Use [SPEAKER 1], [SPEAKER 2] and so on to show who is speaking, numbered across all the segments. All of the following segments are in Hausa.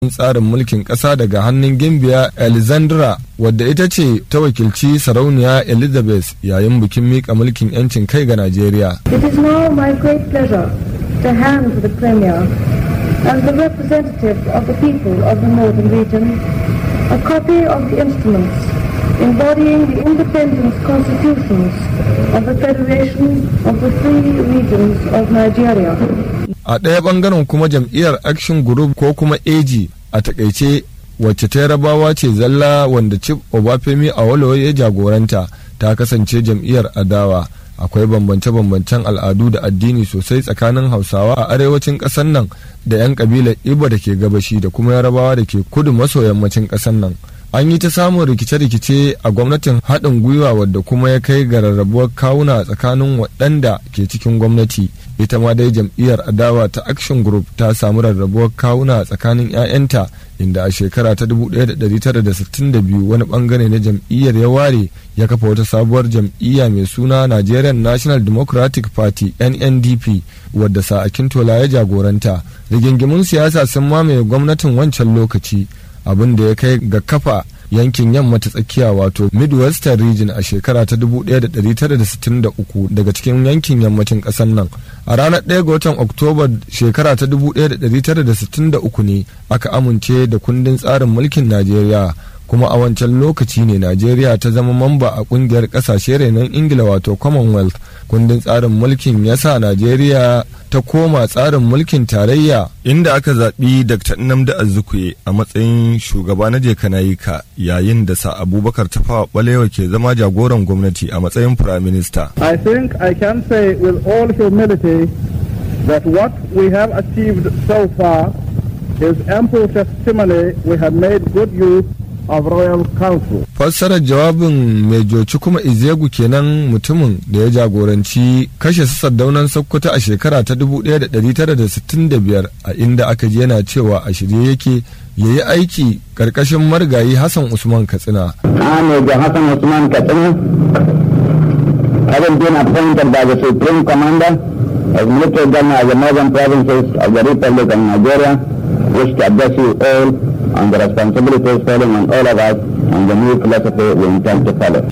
[SPEAKER 1] tsarin mulkin ƙasa daga hannun gimbiya alexandra wadda ita ce ta wakilci sarauniya elizabeth yayin bikin miƙa mulkin 'yancin kai ga najeriya
[SPEAKER 2] It is now my great pleasure to hand to the Premier and the representative of the people of the Northern Region a copy of the instruments embodying the independent constitutions of the Federation of the Three Regions of Nigeria.
[SPEAKER 1] a ɗaya ɓangaren kuma jam'iyyar action group ko kuma ag a takaice wacce ta yarabawa ce zalla wanda chief obafemi awolowo ya jagoranta ta kasance jam'iyyar adawa akwai bambance-bambancen al'adu da addini sosai tsakanin hausawa a arewacin ƙasar nan da 'yan ƙabilar ibo da ke gabashi da kuma yarabawa da ke kudu maso yammacin ƙasar nan an yi ta samun rikice-rikice a gwamnatin haɗin gwiwa wadda kuma ya kai ga rarrabuwar kawuna tsakanin waɗanda ke cikin gwamnati ita ma dai jam'iyyar adawa ta action group ta samu rarrabuwar kawuna tsakanin 'ya'yanta inda a shekara ta 1962 wani bangare na jam'iyyar ya ware ya kafa wata sabuwar jam'iyya mai suna nigerian national democratic party nndp wadda sa'akin tola ya jagoranta rigingimun siyasa sun mamaye gwamnatin wancan lokaci abin da ya kai ga kafa yankin yamma ta tsakiya wato midwestern region a shekara ta 1963 daga cikin yankin yammacin ƙasar nan a ranar 1 ga watan oktoba shekara ta 1963 ne aka amince da kundin tsarin mulkin najeriya kuma a wancan lokaci ne najeriya ta zama mamba a kungiyar kasashe renon ingila wato commonwealth kundin tsarin mulkin ya sa najeriya ta koma tsarin mulkin tarayya inda aka zaɓi dr nnamdi azikiwe a matsayin shugaba na jekanayika yayin da sa abubakar tafawa balewa ke zama jagoran gwamnati a matsayin prime minister
[SPEAKER 3] I think I can say with all humility that what we have achieved so far is ample testimony we have made good use of Royal Council.
[SPEAKER 1] fassarar jawabin mai joci kuma izegu kenan mutumin da ya jagoranci kashe su sardaunan sokoto a shekara ta 1965 a inda aka ji yana cewa a shirye yake ya yi aiki karkashin marigayi hassan usman katsina
[SPEAKER 4] I, Major Hassan Usman Katsina, having been appointed by the Supreme Commander as military governor of the northern provinces of the Republic of Nigeria, wish to address you all on the responsibilities falling on all of us and the new philosophy we intend to follow.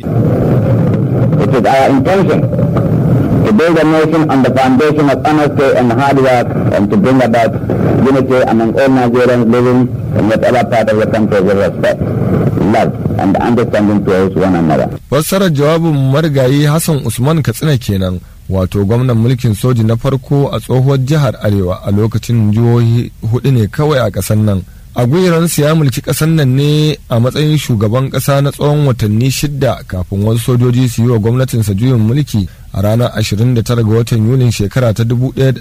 [SPEAKER 4] It is our intention to build a nation on the foundation of honesty and hard work and to bring about unity among all Nigerians living in whatever part of the country with respect, love, and understanding towards one another.
[SPEAKER 1] fassarar jawabin marigayi hassan usman katsina kenan wato gwamnan mulkin soji na farko a tsohuwar jihar arewa a lokacin jihohi hudu ne kawai a ƙasar nan aguiransu ya mulki ƙasar nan ne a matsayin shugaban ƙasa na tsawon watanni shidda kafin wasu sojoji su yi wa gwamnatinsa juyin mulki a ranar 29 ga watan yulin shekara ta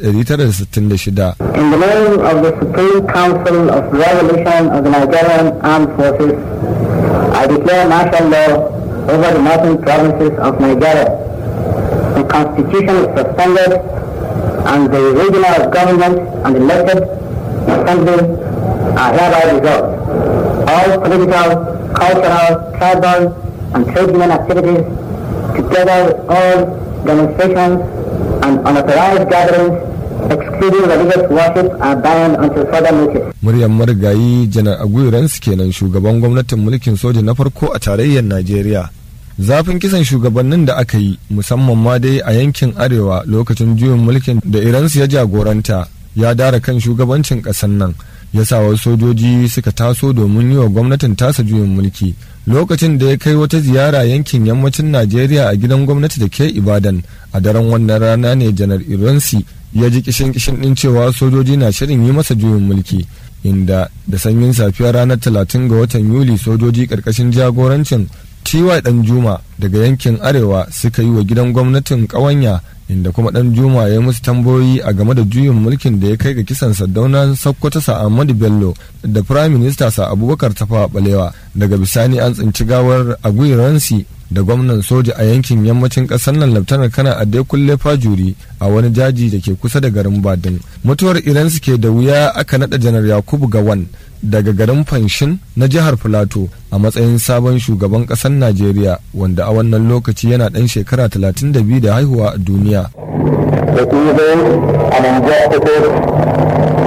[SPEAKER 1] 1966
[SPEAKER 4] In the name of the Supreme Council of Revolution of the Nigerian Armed Forces, I declare martial law over the northern provinces of Nigeria. The constitution is suspended and the regional government and elected assembly are hereby dissolved. All political, cultural, tribal, and trade union activities, together with all demonstrations and unauthorized gatherings, excluding religious worship, are banned until further notice.
[SPEAKER 1] muryar marigayi janar aguiransu kenan shugaban gwamnatin mulkin soja na farko a tarayyar najeriya zafin kisan shugabannin da aka yi musamman ma dai a yankin arewa lokacin juyin mulkin da iransu ya jagoranta ya dara kan shugabancin ƙasar nan ya sa wasu sojoji suka taso domin yi wa gwamnatin tasa juyin mulki lokacin da ya kai wata ziyara yankin yammacin najeriya a gidan gwamnati da ke ibadan a daren wannan rana ne janar iransi ya ji kishin kishin din cewa sojoji na shirin yi masa juyin mulki inda da sanyin safiyar ranar 30 ga watan yuli sojoji karkashin jagorancin tiwa dan juma daga yankin arewa suka yi wa gidan gwamnatin kawanya inda kuma dan juma ya yi musu tambayoyi a game da juyin mulkin da ya kai ga kisan sardaunan sokoto sa ahmadu bello da prime minister sa abubakar tafawa balewa daga bisani an tsinci gawar aguiransi da gwamnan soja a yankin yammacin kasar nan laftanar kana kulle fajuri a wani jaji da ke kusa da garin badin mutuwar iran ke da wuya aka nada janar yakubu gawan daga garin fanshin na jihar filato a matsayin sabon shugaban kasar najeriya wanda a wannan lokaci yana dan shekara 32 da haihuwa a duniya
[SPEAKER 4] The evil and injustices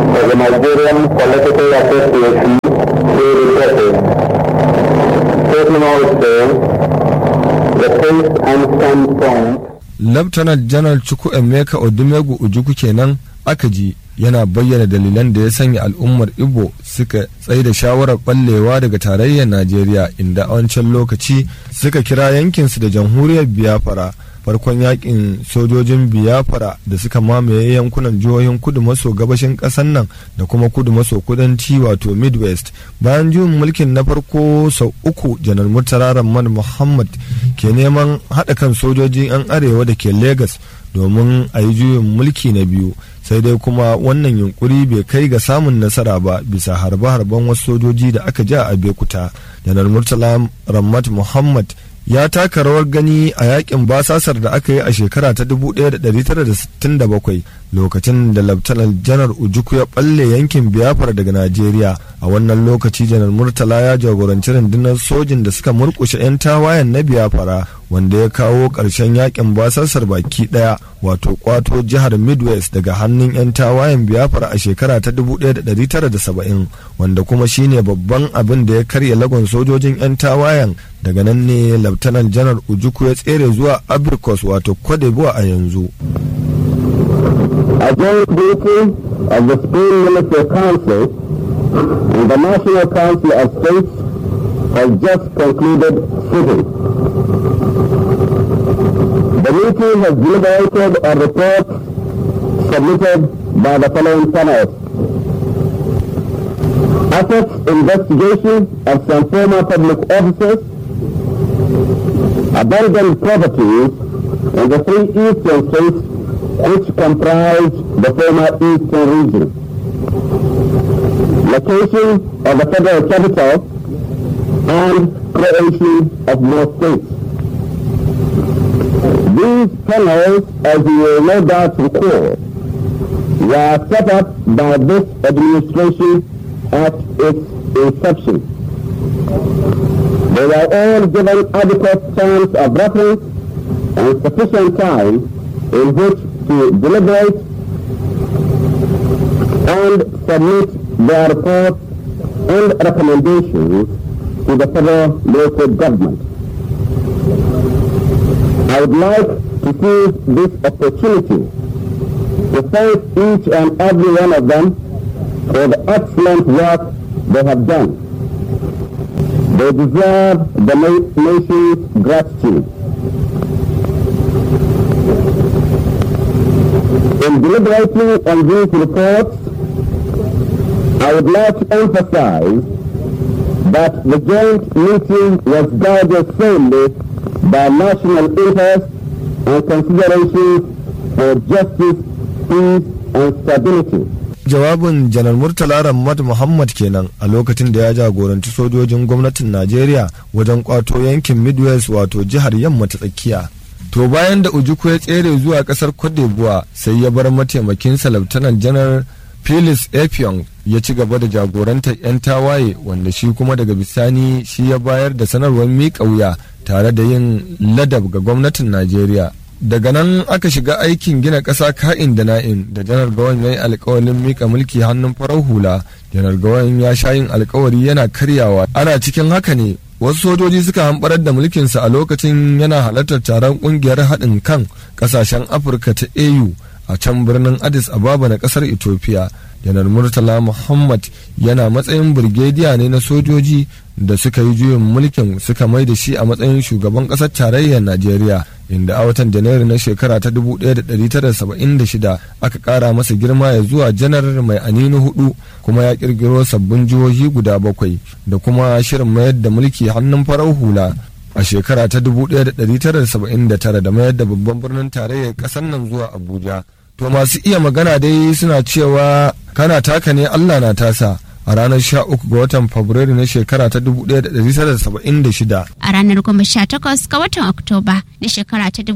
[SPEAKER 4] of the Nigerian Political Association to resources. Taking also the pace and standpoint
[SPEAKER 1] Lieutenant General Chukwu Emeka Odumegu Ojukwu kenan aka ji yana bayyana dalilan da ya sanya al'ummar Igbo suka tsaye da shawarar ɓallewa daga tarayyar Najeriya inda a wancan lokaci suka kira yankinsu da jamhuriyar Biafra farkon yakin sojojin Biafra da suka mamaye yankunan jihohin kudu maso gabashin ƙasar nan da kuma kudu maso kudanci wato Midwest bayan juyin mulkin na farko sau uku janar Murtala Rahman Muhammad ke neman haɗa kan sojojin 'yan arewa da ke Legas domin a yi juyin mulki na biyu sai dai kuma wannan yunkuri bai kai ga samun nasara ba bisa harbe-harben wasu sojoji da aka ja a bekuta janar murtala rammat muhammad ya taka rawar gani a yakin basasar da aka yi a shekara ta 1967 lokacin da laftanar janar ujuku ya balle yankin biafra daga najeriya a wannan lokaci janar murtala ya jagoranci rundunar sojin da suka murkushe 'yan tawayen na biafra wanda ya kawo ƙarshen yakin basasar baki ɗaya wato kwato jihar midwest daga hannun 'yan tawayen biafra a shekara ta 1970 wanda kuma shine babban abin da ya karya lagon sojojin 'yan tawayen daga nan ne laftanar janar ujuku ya tsere zuwa abrikos wato kwadebuwa a yanzu
[SPEAKER 4] A joint meeting of the Spain Military Council and the National Council of States has just concluded sitting. The meeting has deliberated on reports submitted by the following panelists. Assets investigation of some former public officers, abandoned properties in the three eastern states which comprise the former eastern region. Location of the federal capital and creation of more states. These panels, as you will no doubt recall, were set up by this administration at its inception. They were all given adequate terms of reference and sufficient time in which to deliberate and submit their reports and recommendations to the federal local government. I would like to seize this opportunity to thank each and every one of them for the excellent work they have done. They deserve the na- nation's gratitude. In deliberating on these reports, I would like to emphasize that the joint meeting was guided solely by national interest and considerations for justice, peace, and stability.
[SPEAKER 1] jawabin janar murtala ramad muhammad kenan a lokacin da ya jagoranci sojojin gwamnatin najeriya wajen kwato yankin midwest wato jihar yamma ta tsakiya to bayan da ujuku ya tsere zuwa kasar cote sai ya bar mataimakinsa laftanan janar Phyllis Epion ya ci gaba da jagorantar 'yan tawaye wanda shi kuma daga bisani shi ya bayar da sanarwar miƙa wuya tare da yin ladab ga gwamnatin Najeriya. Daga nan aka shiga aikin gina ƙasa ka'in da na'in da janar gawan ya yi alkawalin miƙa mulki hannun farar hula. Janar gawan ya sha yin alkawari yana karyawa. Ana cikin haka ne wasu sojoji suka hamɓarar da mulkinsa a lokacin yana halartar taron ƙungiyar haɗin kan ƙasashen Afirka ta AU. a can birnin addis ababa na kasar ethiopia janar murtala muhammad yana matsayin birgediya ne na sojoji da suka yi juyin mulkin suka mai da shi a matsayin shugaban kasar tarayyar najeriya inda a watan janairu na shekara ta 1976 aka kara masa girma ya zuwa janar mai aninu hudu kuma ya kirkiro sabbin jihohi guda bakwai da kuma shirin mayar da mulki hannun farar hula a shekara ta 1979 da mayar da babban birnin tarayyar ƙasar nan zuwa abuja to masu iya magana dai suna cewa kana taka ne allah na tasa a ranar 13 ga watan fabrairu na shekara ta 1976
[SPEAKER 5] a ranar goma sha takwas ga watan oktoba na shekara ta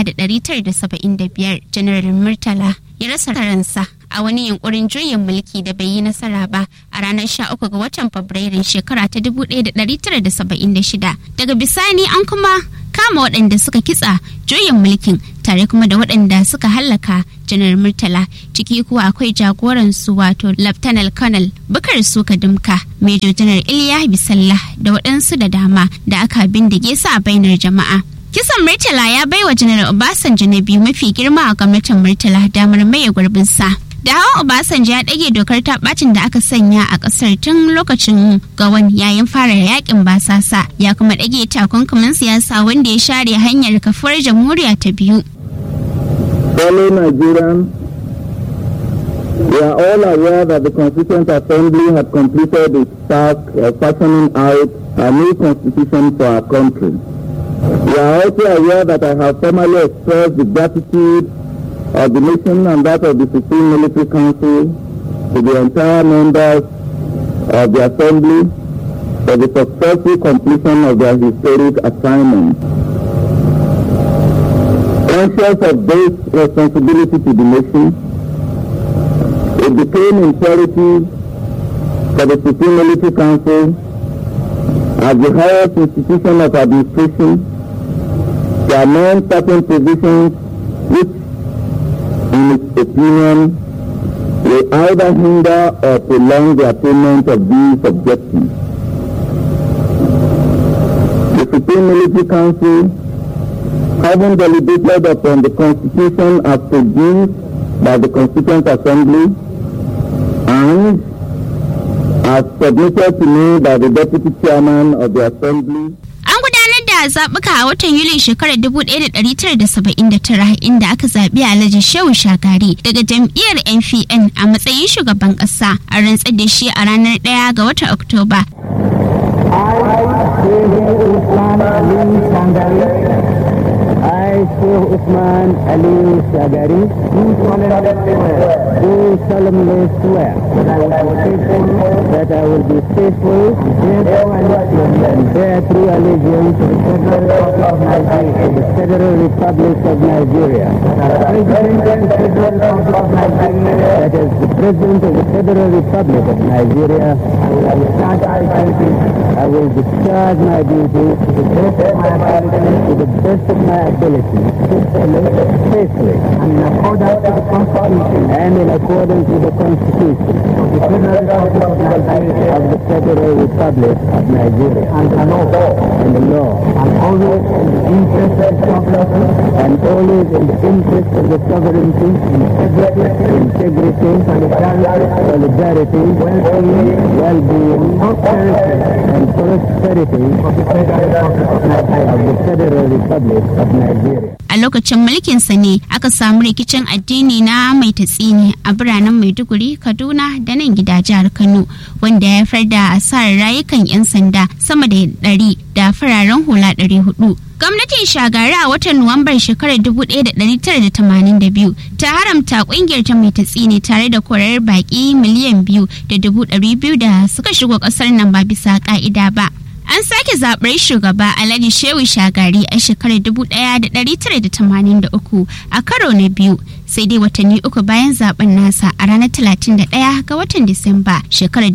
[SPEAKER 5] 1975 janar murtala ya rasa ransa a wani yunkurin juyin mulki da bai yi nasara ba a ranar 13 ga watan fabrairun shekara ta 1976 daga bisani an kuma kama waɗanda suka kitsa juyin mulkin tare kuma da waɗanda suka hallaka janar murtala ciki kuwa akwai jagoransu wato laftanal colonel bukar suka dumka major janar iliya bisallah da waɗansu da dama da aka bindige su a bainar jama'a kisan murtala ya baiwa janar obasanjo na biyu mafi girma a gwamnatin murtala damar maye gurbinsa da hawan obasanjo ya ɗage dokar ta bacin da aka sanya a ƙasar tun lokacin gawan yayin fara yakin basasa ya kuma ɗage takunkumin siyasa wanda ya share hanyar kafuwar jamhuriya ta biyu
[SPEAKER 3] Fellow Nigerians, we are all aware that the Constituent Assembly had completed its task of fashioning out a new constitution for our country. We are also aware that I have formally expressed the gratitude of the nation and that of the Supreme Military Council to the entire members of the Assembly for the successful completion of their historic assignment. Conscious of this responsibility to the nation, it became imperative for the Supreme Military Council as the highest institution of administration to amend certain provisions which, in its opinion, will either hinder or prolong the attainment of these objectives. The Supreme Military Council having deliberated upon the Constitution as produced by the Constituent Assembly and as submitted to me by the Deputy Chairman of the Assembly.
[SPEAKER 5] An gudanar da zaɓuka a watan Yuli shekarar 1979 inda aka zaɓi Alhaji Shehu Shagari daga jam'iyyar NPN a matsayin shugaban ƙasa a rantsar da shi a ranar 1 ga watan Oktoba.
[SPEAKER 3] I, Sheikh Usman Ali Shagari, do solemnly swear that I will be faithful and bear true allegiance to the Federal Republic of Nigeria. That is the President of the Federal Republic of Nigeria. I will discharge my duties to the best of my ability, to the best of my ability, faithfully, and in accordance with the Constitution, and in accordance with the Constitution of the Federal Republic of Nigeria, of the Federal Republic of Nigeria, and the law, and the law, and always in the interest of the sovereignty, and always in the interest of the sovereignty, integrity, integrity, solidarity, solidarity, well-being, well-being, prosperity, and prosperity of the Federal Republic of Nigeria, of the Federal Republic of Nigeria.
[SPEAKER 5] A lokacin mulkinsa ne aka samu rikicin addini na mai tatsini a biranen Maiduguri, Kaduna da nan gida jihar Kano wanda ya haifar da asarar rayukan 'yan sanda sama da ɗari da fararen hula ɗari hudu. Gwamnatin shagari a watan Nuwambar shekarar 1982 ta haramta kungiyar ta mai tatsini tare da korar baki miliyan biyu da dubu ɗari biyu da suka shigo ƙasar nan ba bisa ƙa'ida ba. An sake zaɓar shugaba Alhaji Shehu Shagari a shekarar 1983 a karo na biyu sai dai watanni uku bayan zaben nasa a ranar 31 ga watan Disamba shekarar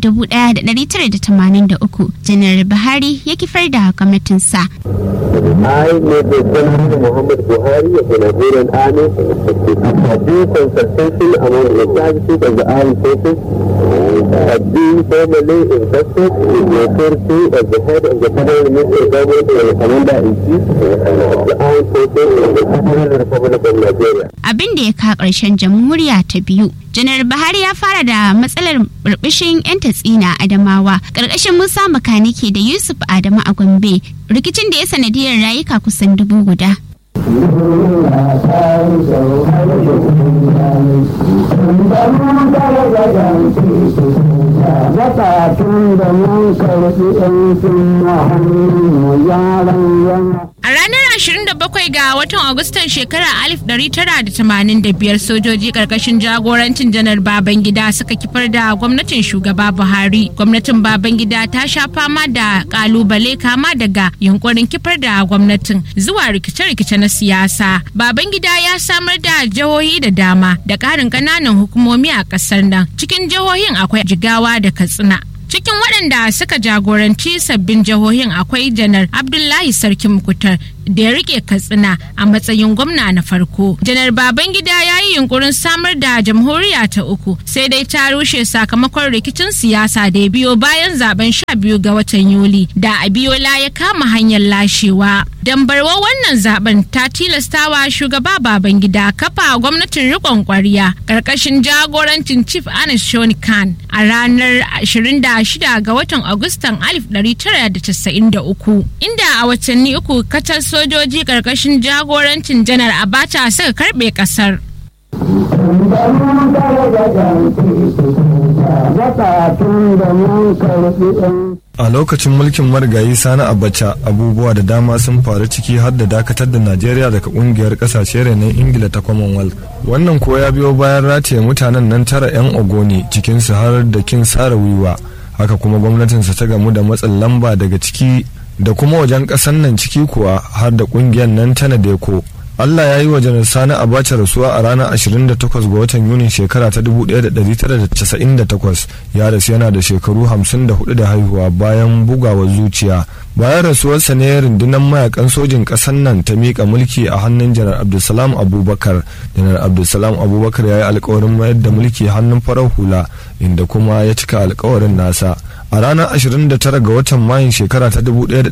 [SPEAKER 5] 1983 Janar Buhari ya kifar da gwamnatinsa.
[SPEAKER 6] I, Major General Muhammad Buhari of the Nigerian Army, have due consultation among the services of the armed forces, have been formally invested in the authority of the head of the Federal Ministry Government and the Commander-in-Chief of the armed forces of the Federal Republic of Nigeria.
[SPEAKER 5] Abin da ya ka ƙarshen jamhuriya ta biyu. Janar Buhari ya fara da matsalar burbushin 'yan tatsina Adamawa ƙarƙashin Musa Makaniki da Yusuf Adamu a Gombe rikicin da ya sanadiyar rayuka kusan dubu guda.
[SPEAKER 3] Zakatun da mun karɓi ɗan sun hannun yaran
[SPEAKER 7] A ranar 27 ga watan Agustan shekarar 1985 sojoji karkashin jagorancin janar Babangida suka kifar da gwamnatin shugaba Buhari. Gwamnatin Babangida ta sha fama da kalubale kama daga yunkurin kifar da gwamnatin zuwa rikice-rikice na siyasa. Babangida ya samar da jihohi da dama da ƙarin ƙananan hukumomi a ƙasar nan. Cikin jihohin akwai Jigawa da Katsina. cikin waɗanda suka jagoranci sabbin jihohin akwai janar abdullahi sarki mukutar da ya rike katsina a matsayin gwamna na farko janar babangida ya yi yunkurin samar da jamhuriya ta uku sai dai ta rushe sakamakon rikicin siyasa da ya biyo bayan zaben sha biyu ga watan yuli da abiola ya kama hanyar lashewa dambarwa wannan zaben ta tilastawa shugaba babangida kafa gwamnatin rikon kwarya karkashin jagorancin chief anis shoni khan a ranar 26 ga watan agustan 1993 inda a watanni uku kacal sojoji karkashin jagorancin janar abacha suka karbe kasar
[SPEAKER 1] a lokacin mulkin marigayi sani abacha abubuwa da dama sun faru ciki har da dakatar da najeriya daga kungiyar kasashe renon ingila ta commonwealth wannan ko ya biyo bayan rataye mutanen nan tara 'yan ogoni cikinsu har da kin sara wiwa haka kuma gwamnatinsa ta gamu da matsin lamba daga ciki da kuma wajen ƙasan nan ciki kuwa har da ƙungiyar nan ta nadeko Allah ya yi wa janar Sani Abacha rasuwa a ranar 28 ga watan Yunin shekara ta 1998 ya rasu yana da shekaru 54 da haihuwa bayan bugawa zuciya. Bayan rasuwarsa ne rundunar mayakan sojin ƙasar nan ta miƙa mulki a hannun janar Abdulsalam Abubakar. Janar Abdulsalam Abubakar ya yi alkawarin mayar da mulki hannun farar hula inda kuma ya cika alkawarin nasa. A ranar 29 ga watan Mayun shekara ta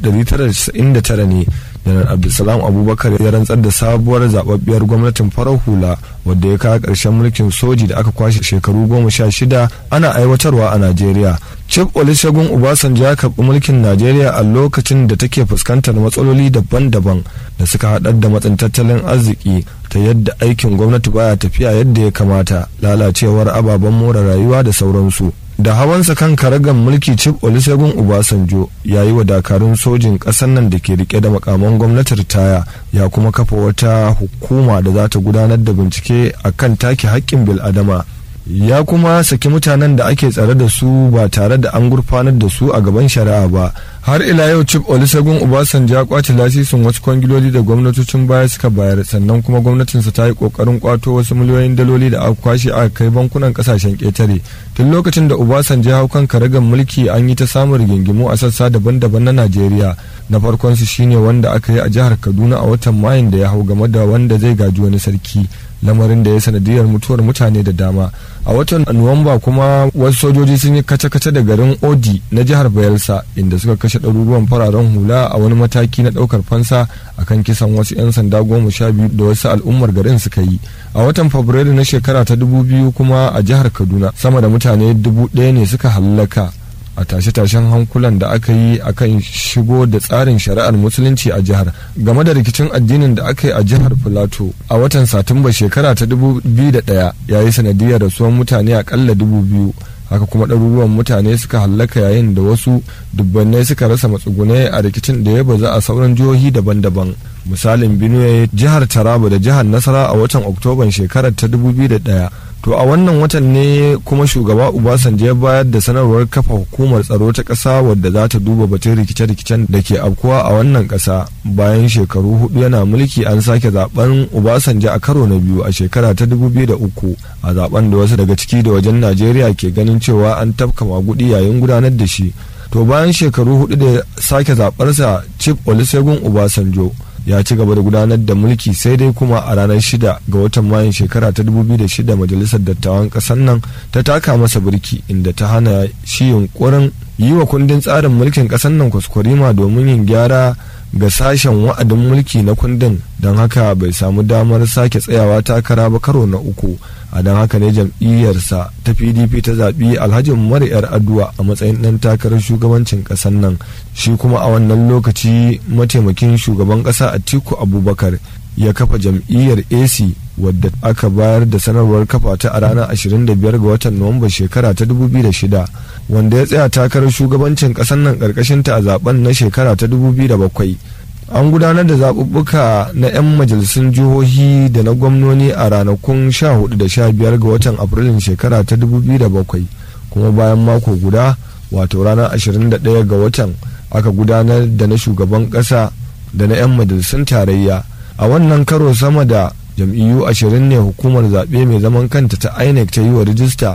[SPEAKER 1] 1999 ne janar abdulsalam abubakar ya rantsar da sabuwar zababbiyar gwamnatin farar hula wadda ya kawo ƙarshen mulkin soji da aka kwashe shekaru goma sha shida ana aiwatarwa a najeriya chief olusegun obasanjo ya karɓi mulkin najeriya a lokacin da take fuskantar matsaloli daban-daban da suka haɗar da matsin tattalin arziki ta yadda aikin gwamnati baya tafiya yadda ya kamata lalacewar ababen more rayuwa da sauransu da hawansa kan karagan mulki chief olusegun obasanjo ya yi wa dakarun sojin ƙasar nan da ke rike da makaman gwamnati ritaya ya kuma kafa wata hukuma da za ta gudanar da bincike a kan take haƙƙin bil'adama ya kuma saki mutanen da ake tsare da su ba tare da an gurfanar da su a gaban shari'a ba har ila yau chief olusegun obasanjo ya kwace lasisin wasu kwangiloli da gwamnatocin baya suka bayar sannan kuma gwamnatinsa ta yi kokarin kwato wasu miliyoyin daloli da aka kwashe aka kai bankunan kasashen ketare tun lokacin da obasanjo ya hau kan karagan mulki an yi ta samun rigingimu a sassa daban-daban na najeriya na farkon su shine wanda aka yi a jihar kaduna a watan mayun da ya hau game da wanda zai gaji wani sarki lamarin da ya sanadiyar mutuwar mutane da dama a watan nuwamba kuma wasu sojoji sun yi kace-kace da garin odi na jihar bayelsa inda suka kashe ɗaruruwan fararen hula a wani mataki na ɗaukar fansa akan kisan wasu 'yan sanda goma sha biyu da wasu al'ummar garin suka yi a watan fabrairu na shekara ta dubu biyu kuma a jihar kaduna sama da mutane dubu ɗaya ne suka hallaka a tashe-tashen hankulan da aka yi akan shigo da tsarin shari'ar musulunci a jihar game da rikicin addinin da aka yi a jihar filato a watan satumba shekara ta 2001 ya yi sanadiyar rasuwan mutane akalla dubu biyu haka kuma ɗaruruwan mutane suka hallaka yayin da wasu dubbannai suka rasa matsugunai a rikicin da ya baza a sauran jihohi daban-daban misalin benue jihar taraba da jihar nasara a watan oktoban shekarar ta 2001 to a wannan watan ne kuma shugaba obasanjo ya bayar da sanarwar kafa hukumar tsaro ta ƙasa wadda za ta duba batun rikice-rikicen da ke afkuwa a wannan ƙasa bayan shekaru hudu yana mulki an sake zaben obasanjo a karo na biyu a shekara ta 2003 a zaben da wasu daga ciki da wajen najeriya ke ganin cewa an tafka magudi yayin gudanar da shi to bayan shekaru hudu da sake zabarsa chief olusegun obasanjo ya ci gaba da gudanar da mulki sai dai kuma a ranar shida ga watan mayun shekara ta 2006 majalisar dattawan kasar nan ta taka masa birki inda ta hana shi yunkurin yi wa kundin tsarin mulkin kasar nan kwaskwarima domin yin gyara ga sashen wa'adin mulki na kundin don haka bai samu damar sake tsayawa takara ba karo na uku a don haka ne jam'iyyarsa ta pdp ta zaɓi alhaji umar yar aduwa a matsayin ɗan takarar shugabancin ƙasar nan shi kuma a wannan lokaci mataimakin shugaban ƙasa atiku abubakar ya kafa jam'iyyar ac wadda aka bayar da sanarwar kafa ta a ranar 25 ga watan nuwamba shekara ta 2006 wanda ya tsaya takarar shugabancin ƙasar nan ƙarƙashinta a zaben na shekara ta 2007 an gudanar da zaɓuɓɓuka na 'yan majalisun jihohi da na gwamnoni a ranakun 14 da 15 ga watan afrilun shekara ta 2007 kuma bayan mako guda wato ranar 21 ga watan aka gudanar da na shugaban ƙasa da na 'yan majalisun tarayya a wannan karo sama da jam'iyyu ashirin ne hukumar zaɓe mai zaman kanta ta inec ta yi wa rijista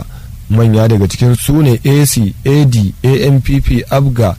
[SPEAKER 1] manya daga cikin su ne ac ad ampp abga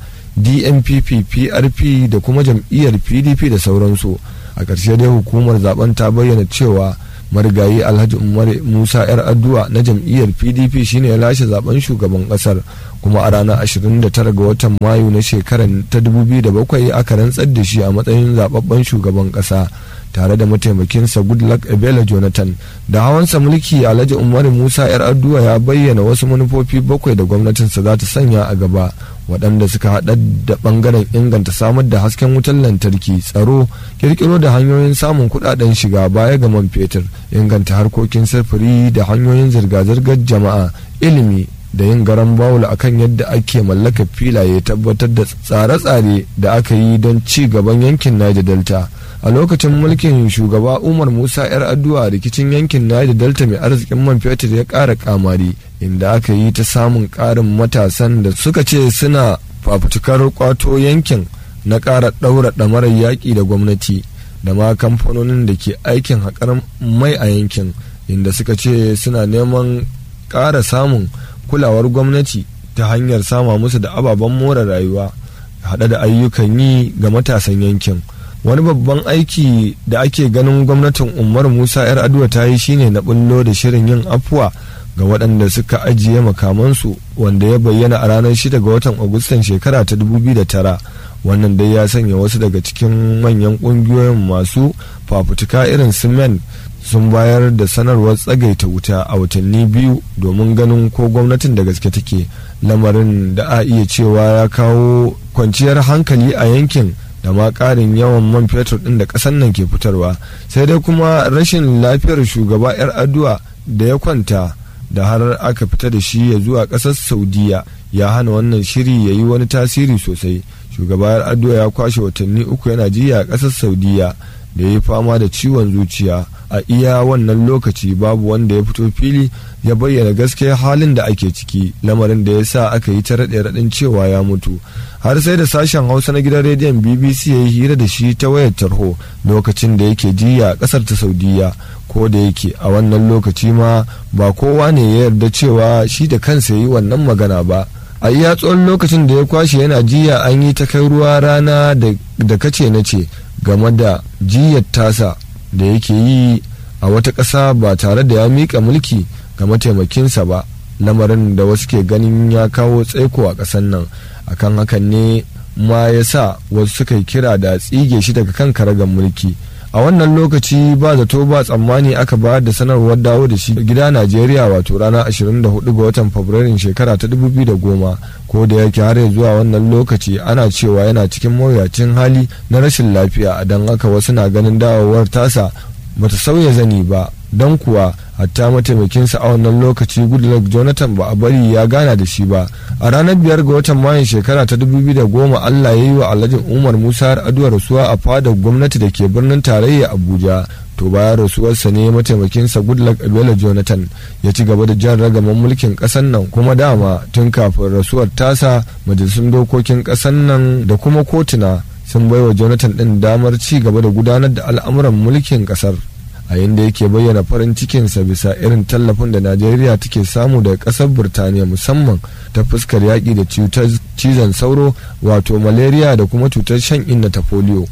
[SPEAKER 1] dnpp prp da kuma jam'iyyar pdp da sauransu a ƙarshe dai hukumar zaben ta bayyana cewa marigayi alhaji umar musa yar addu'a na jam'iyyar pdp shine ya lashe zaben shugaban kasar kuma a ranar 29 ga watan mayu na shekarar ta 2007 aka rantsar da shi a matsayin zababben shugaban kasa tare da mataimakinsa goodluck ebele jonathan da hawansa mulki alhaji umar musa yar addu'a ya bayyana wasu manufofi bakwai da gwamnatinsa za ta sanya a gaba waɗanda suka haɗa da ɓangaren inganta samar da hasken wutar lantarki tsaro kirkiro da hanyoyin samun kuɗaɗen shiga baya ga man fetur inganta harkokin sufuri da hanyoyin zirga-zirgar jama'a ilimi da yin garan bawul akan yadda ake mallaka filaye tabbatar da tsare-tsare da aka yi don ci gaban yankin Niger Delta. A lokacin mulkin shugaba Umar Musa 'yar addu'a rikicin yankin Niger Delta mai arzikin man fetur ya ƙara kamari inda aka yi ta samun ƙarin matasan da suka ce suna fafutukar kwato yankin na ƙara ɗaura ɗamarar yaƙi da gwamnati da ma kamfanonin da ke aikin haƙar mai a yankin inda suka ce suna neman ƙara samun kulawar gwamnati ta hanyar sama musu da ababen more rayuwa haɗe da ayyukan yi ga matasan yankin wani babban aiki da ake ganin gwamnatin umar musa yar aduwa ta yi shine na bullo da shirin yin afuwa ga waɗanda suka ajiye makamansu wanda ya bayyana a ranar 6 ga watan agustan shekara ta 2009 wannan dai ya sanya wasu daga cikin manyan ƙungiyoyin masu fafutuka irin su men sun bayar da sanarwar tsagaita wuta a watanni biyu domin ganin ko gwamnatin da gaske take lamarin da a iya cewa ya kawo kwanciyar hankali a yankin da ma ƙarin yawan man fetur ɗin da ƙasar nan ke fitarwa sai dai kuma rashin lafiyar shugaba 'yar addu'a da ya kwanta da har aka fita da shi ya zuwa ƙasar saudiya ya hana wannan shiri ya yi wani tasiri sosai shugaba 'yar addu'a ya kwashe watanni uku yana jiya a ƙasar saudiya da ya yi fama da ciwon zuciya a iya wannan lokaci babu wanda ya fito fili ya bayyana gaskiya halin da ake ciki lamarin da ya sa aka yi ta raɗe raɗin cewa ya mutu har sai da sashen hausa na gidan rediyon bbc ya yi hira da shi ta wayar tarho lokacin da yake jiya a ƙasar ta saudiya ko da yake a wannan lokaci ma ba kowa ne ya yarda cewa shi da kansa ya yi wannan magana ba a iya tsawon lokacin da ya kwashe yana jiya an yi ta kai ruwa rana da kace na ce game da jiyar tasa da yake yi a wata ƙasa ba tare da ya miƙa mulki ga mataimakinsa ba lamarin da wasu ke ganin ya kawo tsaiko a ƙasar nan akan hakan ne ma ya sa wasu suka yi kira da tsige shi daga kan karagar mulki a wannan lokaci ba zato ba tsammani aka bayar da sanarwar dawo da shi gida najeriya wato rana 24 ga watan fabrairun shekara ta 2010 ko da yake har zuwa wannan lokaci ana cewa yana cikin mawuyacin hali na rashin lafiya don haka wasu na ganin dawowar tasa bata sauya zani ba don kuwa hatta mataimakinsa a wannan lokaci goodluck jonathan ba a bari ya gana da shi ba a ranar biyar ga watan mayun shekara ta 2010 allah ya yi wa alhaji umar musa aduwa rasuwa a fadar gwamnati da ke birnin tarayya abuja to bayan rasuwarsa ne mataimakinsa goodluck abela jonathan ya ci gaba da jan ragaman mulkin kasan nan kuma dama tun kafin rasuwar tasa majalisun dokokin kasan nan da kuma kotuna sun baiwa jonathan din damar ci gaba da gudanar da al'amuran mulkin kasar a yadda yake bayyana farin cikinsa bisa irin tallafin da najeriya take samu daga kasar burtaniya musamman ta fuskar yaƙi da cutar cizon sauro wato malaria da kuma cutar shan inna ta polio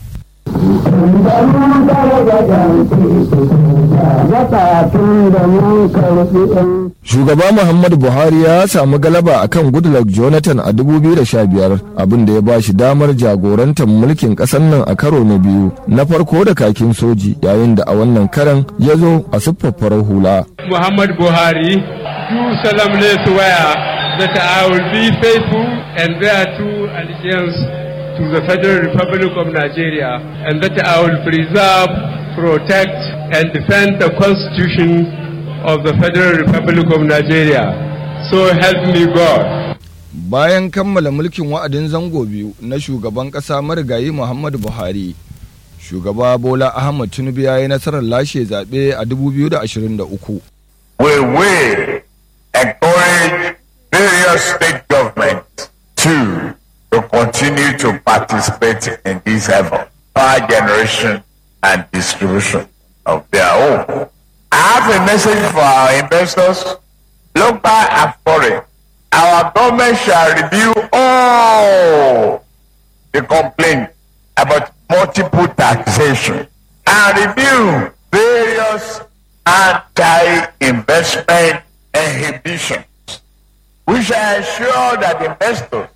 [SPEAKER 1] Shugaba Muhammadu Buhari ya samu galaba akan Goodluck Jonathan a 2015 abin da ya ba shi damar jagorantar mulkin ƙasar nan a karo na biyu na farko da kakin soji yayin da a wannan karan ya zo a siffar farar hula.
[SPEAKER 8] Muhammadu Buhari do solemnly swear that I will be faithful and bear true allegiance to the Federal Republic of Nigeria and that I will preserve, protect and defend the Constitution of the Federal Republic of Nigeria. So help me God.
[SPEAKER 1] Bayan kammala mulkin wa'adin zango biyu na shugaban ƙasa marigayi Muhammadu Buhari, shugaba Bola Ahmad Tinubu ya yi nasarar lashe zaɓe a 2023.
[SPEAKER 9] We will encourage various state governments to to continue to participate in this effort, power generation and distribution of their own. I have a message for our investors. local and foreign, our government shall review all the complaints about multiple taxation and review various anti-investment inhibitions. We shall ensure that investors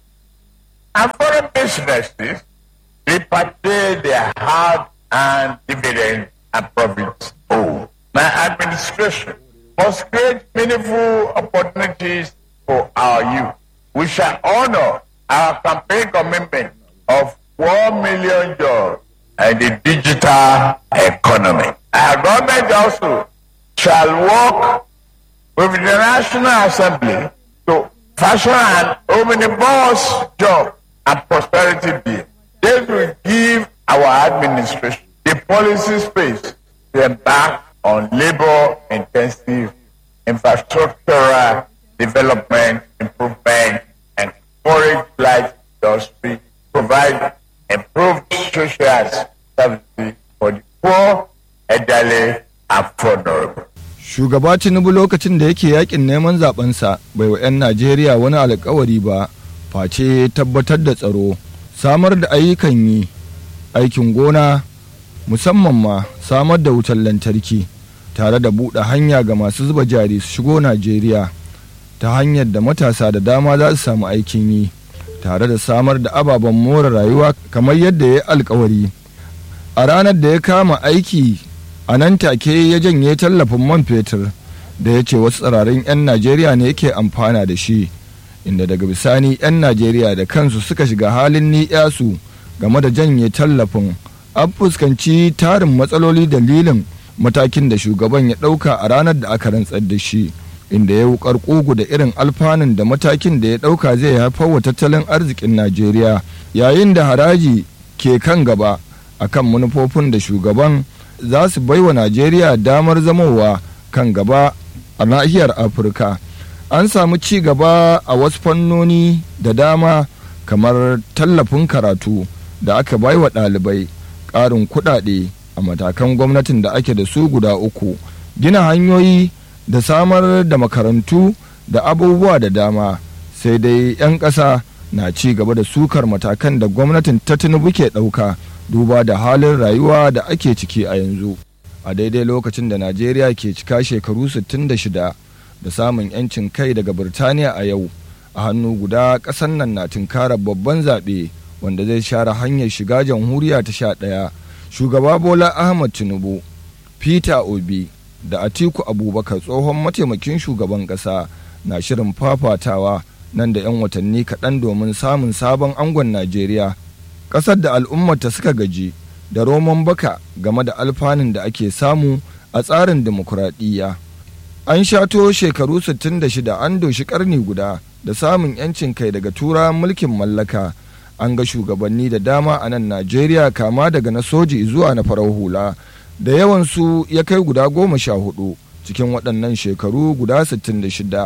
[SPEAKER 9] and foreign businesses repatriate their hard-earned dividends and profits owed. My administration must create meaningful opportunities for our youth. We shall honor our campaign commitment of 1 million jobs and the digital economy. Our government also shall work with the National Assembly to fashion an omnibus job and prosperity bill. This will give our administration the policy space to embark on labor-intensive infrastructural development, improvement, and encourage light industry, provide improved social services for the poor, elderly, and vulnerable.
[SPEAKER 1] shugaba tinubu lokacin da yake yakin neman zabensa bai wa 'yan najeriya wani alkawari ba face tabbatar da tsaro samar da ayyukan yi aikin gona musamman ma samar da wutar lantarki tare da buɗe hanya ga masu zuba jari su shigo najeriya ta hanyar da matasa da dama za su samu aikin yi tare da samar da ababen more rayuwa kamar yadda ya yi alkawari a ranar da ya kama aiki a nan take ya janye tallafin man fetur da ya ce wasu tsirarin 'yan najeriya ne yake amfana da shi inda daga bisani 'yan najeriya da kansu suka shiga halin ni'yasu game da janye tallafin an fuskanci tarin matsaloli dalilin matakin da shugaban ya ɗauka a ranar da aka rantsar da shi inda ya wukar ƙugu da irin alfanun da matakin da ya ɗauka zai haifar wa tattalin arzikin najeriya yayin da haraji ke kan gaba akan manufofin da shugaban za su baiwa najeriya damar zamowa kan gaba a nahiyar afirka an samu ci gaba a wasu fannoni da dama kamar tallafin karatu da aka baiwa ɗalibai ƙarin kuɗaɗe a matakan gwamnatin da ake da su guda uku gina hanyoyi da samar da makarantu da abubuwa da dama sai dai 'yan ƙasa na ci gaba da sukar matakan da gwamnatin ta tinubu ke ɗauka duba da halin rayuwa da ake ciki a yanzu a daidai lokacin da najeriya ke cika shekaru 66 da samun 'yancin kai daga birtaniya a yau a hannu guda ƙasar nan na tunkarar babban zaɓe wanda zai share hanyar shiga jamhuriya ta sha ɗaya shugaba bola ahmad tinubu peter obi da atiku abubakar tsohon mataimakin shugaban ƙasa na shirin fafatawa nan da 'yan watanni kaɗan domin samun sabon angon najeriya ƙasar da al'ummata suka gaji da roman baka game da alfanun da ake samu a tsarin dimokuraɗiyya an shato shekaru 66 an doshi ƙarni guda da samun 'yancin kai daga tura mulkin mallaka an ga shugabanni da dama a nan najeriya kama daga na soji zuwa na farar hula da yawansu ya kai guda goma sha hudu cikin waɗannan shekaru guda 66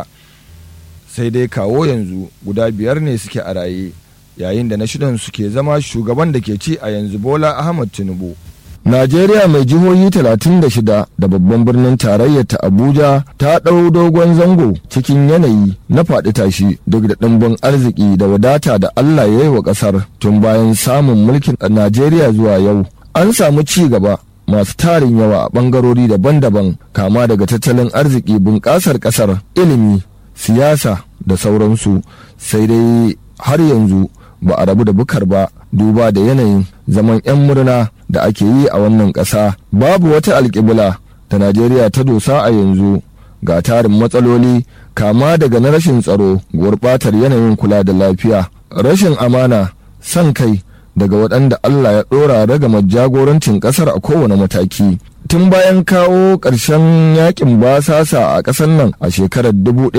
[SPEAKER 1] sai dai kawo yanzu guda biyar ne suke a raye yayin da na shidan suke zama shugaban da ke ci a yanzu bola ahmad tinubu najeriya mai jihohi 36 da babban birnin tarayyar ta abuja ta ɗau dogon zango cikin yanayi na faɗi tashi duk da ɗimbin arziki da wadata da allah ya yi wa ƙasar tun bayan samun mulkin najeriya zuwa yau an samu ci gaba masu tarin yawa a ɓangarori daban-daban kama daga tattalin arziki bunƙasar ƙasar ilimi siyasa da sauransu sai dai har yanzu ba a rabu da bukar ba duba da yanayin zaman 'yan murna da ake yi a wannan ƙasa babu wata alƙibla da najeriya ta dosa a yanzu ga tarin matsaloli kama daga na rashin tsaro gurɓatar yanayin kula da lafiya rashin amana son kai daga waɗanda allah ya ɗora ragamar jagorancin ƙasar a kowane mataki tun bayan kawo ƙarshen yakin basasa a ƙasar nan a shekarar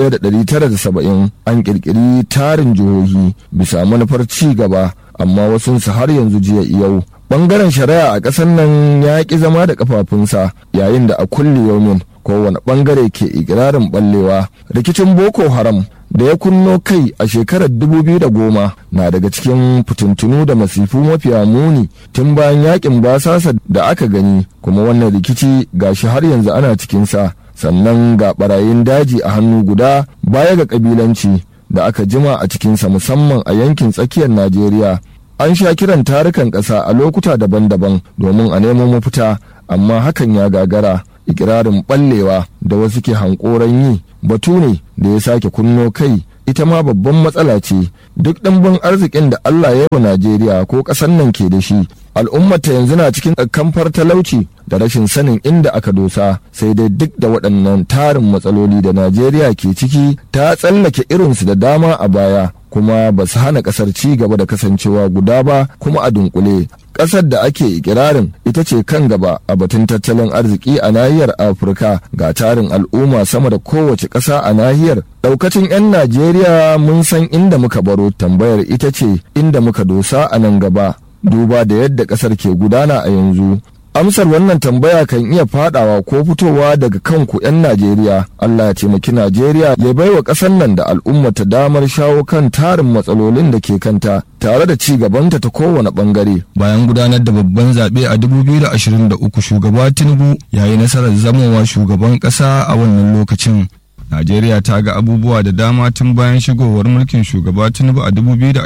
[SPEAKER 1] 1970 an ƙirƙiri tarin jihohi bisa manufar ci gaba amma wasunsu har yanzu jiya yau ɓangaren shari'a a ƙasar nan ya ƙi zama da ƙafafunsa yayin da a kulle yaumin kowane ɓangare ke ikirarin ɓallewa rikicin boko haram da ya kunno kai a shekarar 2010 na daga cikin fitintunu da masifu mafiya muni tun bayan yakin basasa da aka gani kuma wannan rikici gashi har yanzu ana cikinsa sannan ga barayin daji a hannu guda baya ga kabilanci da aka jima a cikinsa musamman a yankin tsakiyar najeriya an sha kiran tarukan ƙasa a lokuta daban-daban domin a nemo mafita amma hakan ya gagara ikirarin ɓallewa da wasu ke hankoran yi batu ne da ya sake kunno kai ita ma babban matsala ce duk ɗimbin arzikin da Allah ya wa Najeriya ko ƙasar nan ke da shi al'ummata yanzu na cikin kamfar talauci da rashin sanin inda aka dosa sai dai duk da waɗannan tarin matsaloli da Najeriya ke ciki ta tsallake irinsu da dama a baya kuma ba su hana ƙasar ci gaba da kasancewa guda ba kuma a dunkule ƙasar da ake ikirarin ita ce kan gaba a batun tattalin arziki a nahiyar afirka ga tarin al'umma sama da kowace ƙasa a nahiyar ɗaukacin 'yan najeriya mun san inda muka baro tambayar ita ce inda muka dosa a nan gaba duba da yadda ƙasar ke gudana a yanzu amsar wannan tambaya kan iya fadawa ko fitowa daga kanku 'yan najeriya allah ya taimaki najeriya ya baiwa ƙasar nan da al'ummata damar shawo kan tarin matsalolin da ke kanta tare da ci gabanta ta kowane bangare bayan gudanar da babban zaɓe a 2023 shugaba tinubu ya yi nasarar zamowa shugaban ƙasa a wannan lokacin Najeriya ta ga abubuwa da dama tun bayan shigowar mulkin shugaba Tinubu a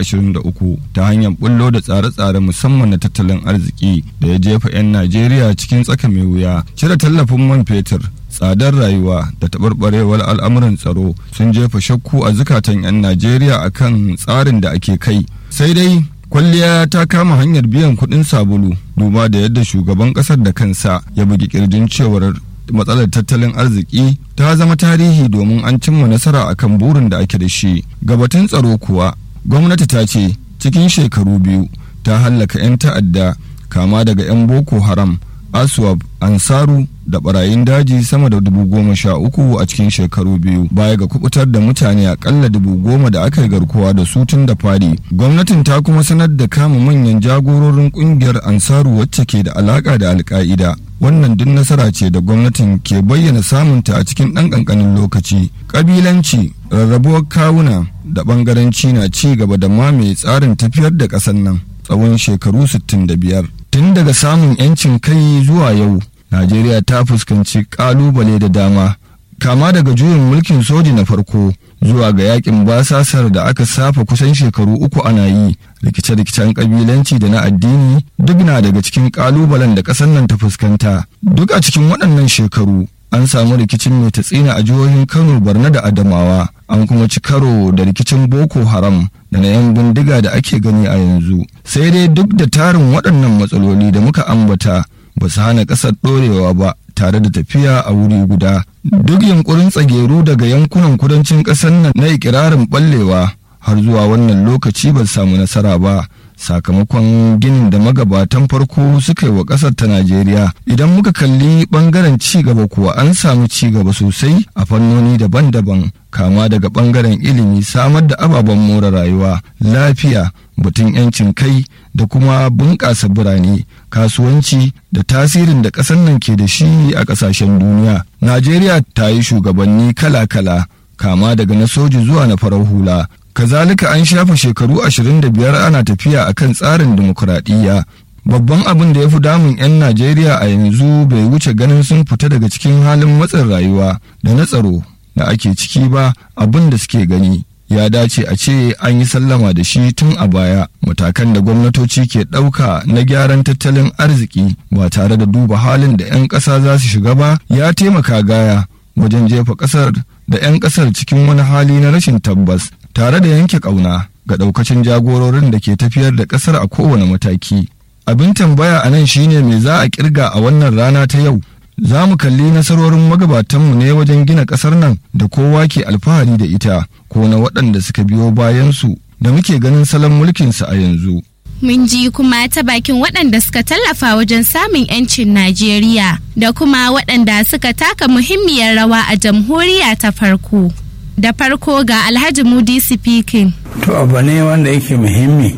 [SPEAKER 1] 2023 ta hanyar bullo da tsare-tsare musamman na tattalin arziki da ya jefa 'yan Najeriya cikin tsaka mai wuya. Cire tallafin man fetur, tsadar rayuwa da taɓarɓarewar al'amuran tsaro sun jefa shakku a zukatan 'yan Najeriya akan tsarin da ake kai. Sai dai kwalliya ta kama hanyar biyan kuɗin sabulu duba da yadda shugaban ƙasar da kansa ya bugi kirjin cewar matsalar tattalin arziki ta zama tarihi domin an cimma nasara akan burin da ake da shi gabatun tsaro kuwa gwamnati ta ce cikin shekaru biyu ta hallaka 'yan ta'adda kama daga 'yan boko haram aswab ansaru da barayin daji sama da dubu goma sha uku a cikin shekaru biyu baya ga kubutar da mutane akalla dubu goma da aka yi garkuwa da su tun da fari gwamnatin ta kuma sanar da kama manyan jagororin kungiyar ansaru wacce ke da alaka da alka'ida wannan duk nasara ce da gwamnatin ke bayyana samunta a cikin ɗan ƙanƙanin lokaci ƙabilanci rarrabuwar kawuna da ɓangaranci na ci gaba da mamaye tsarin tafiyar da ƙasar nan tsawon shekaru 65 tun daga samun 'yancin kai zuwa yau najeriya ta fuskanci ƙalubale da dama kama daga juyin mulkin soji na farko zuwa ga yakin basasar da aka safa kusan shekaru uku ana yi rikice-rikicen kabilanci da na addini duk na daga cikin kalubalen da ƙasar nan ta fuskanta duk a cikin waɗannan shekaru an samu rikicin mai tatsina a jihohin kano barna da adamawa an kuma ci karo da rikicin boko haram da na yan bindiga da ake gani a yanzu sai dai duk da tarin waɗannan matsaloli da muka ambata ba su hana ƙasar ɗorewa ba tare da tafiya a wuri guda duk yunkurin tsageru daga yankunan kudancin ƙasar nan na ikirarin ɓallewa har zuwa wannan lokaci ba samu nasara ba sakamakon ginin da magabatan farko suka yi wa ƙasar ta najeriya idan muka kalli ɓangaren ci gaba kuwa an samu ci gaba sosai a fannoni daban-daban kama daga ɓangaren ilimi samar da ababen more rayuwa lafiya batun 'yancin kai da kuma bunƙasa birane kasuwanci da tasirin da ƙasar nan ke da shi a ƙasashen duniya najeriya ta yi shugabanni kala-kala kama daga na soji zuwa na farar hula kazalika an shafa shekaru 25 ana tafiya akan tsarin dimokuraɗiyya babban abin da ya fi damun 'yan najeriya a yanzu bai wuce ganin sun fita daga cikin halin matsin rayuwa da na tsaro da ake ciki ba abin da suke gani ya dace a ce an yi sallama da shi tun a baya matakan da gwamnatoci ke ɗauka na gyaran tattalin arziki ba tare da duba halin da 'yan ƙasa za su shiga ba ya taimaka gaya wajen jefa ƙasar da 'yan ƙasar cikin wani hali na rashin tabbas tare da yanke ƙauna ga ɗaukacin jagororin da ke tafiyar da ƙasar a kowane mataki abin tambaya a nan shine me za a kirga a wannan rana ta yau za mu kalli nasarorin magabatanmu ne wajen gina ƙasar nan da kowa ke alfahari da ita ko na waɗanda suka biyo bayansu da muke ganin salon mulkinsu a yanzu.
[SPEAKER 5] Mun ji kuma ta bakin waɗanda suka tallafa wajen samun 'yancin Najeriya da kuma waɗanda suka taka muhimmiyar rawa a jamhuriya ta farko. Da farko ga Alhaji Mudi speaking.
[SPEAKER 10] To abu ne wanda yake muhimmi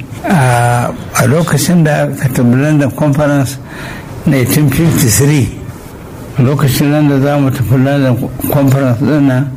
[SPEAKER 10] a lokacin da aka tabi London Conference 1953 lokacin nan da za mu tafi London Conference ɗin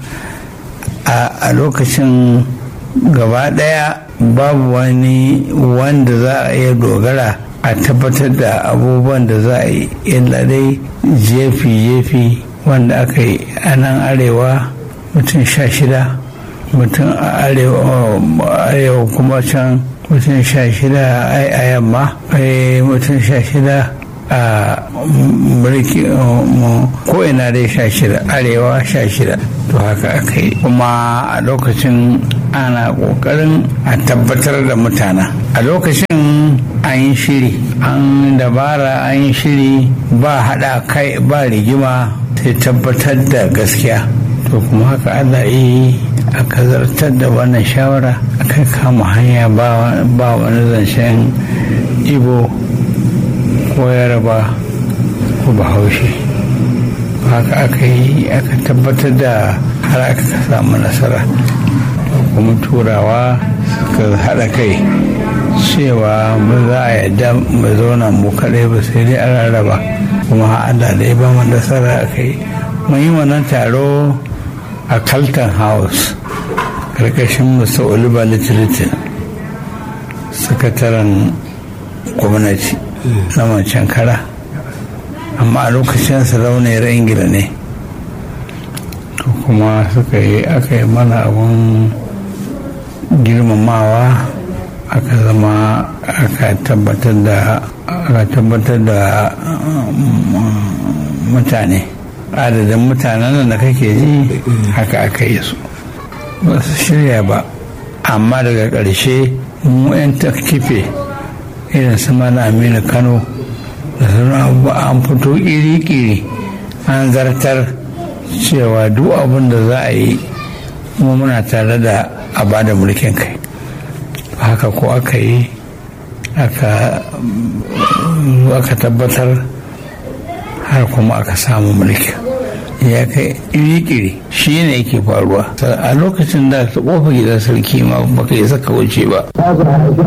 [SPEAKER 10] a lokacin gaba ɗaya babu wani wanda za a iya dogara a tabbatar da abubuwan da za a yi illa dai jefi-jefi wanda aka yi a nan arewa mutum sha shida mutum a arewa kuma can mutum sha shida a yamma mutum sha shida a mulki ko ina dai sha shida arewa sha shida to haka aka yi kuma a lokacin ana kokarin a tabbatar da mutana a lokacin an yi shiri an dabara an yi shiri ba hada kai ba rigima sai tabbatar da gaskiya to kuma haka allah yi aka zartar da wannan shawara aka kama hanya ba wani zancen ibo ko yaraba ko bahaushe haka aka yi aka tabbatar da har aka samu nasara kuma turawa suka haɗa kai cewa ba za a yadda mu zauna mu kaɗai ba sai dai an rarraba kuma Allah da ya ba mu nasara a kai mun yi wannan taro a Carlton House karkashin Mr. Oliver Littleton sakataren gwamnati na wancan kara amma a lokacin sarauniyar ingila ne to kuma suka yi aka yi mana abun girmamawa aka zama aka tabbatar da aka tabbatar da mutane adadin mutanen da kake ji haka aka yi su ba su shirya ba amma daga ƙarshe mu 'yan ta kife irin su mana aminu kano da sauran an fito iri-iri an zartar cewa duk abin da za a yi mu muna tare da a bada mulkin kai haka ko aka yi aka tabbatar har kuma aka samu mulki ya kai iri-iri shi ne yake faruwa a lokacin da ta kofa gidan sarki ma baka yi saka wuce ba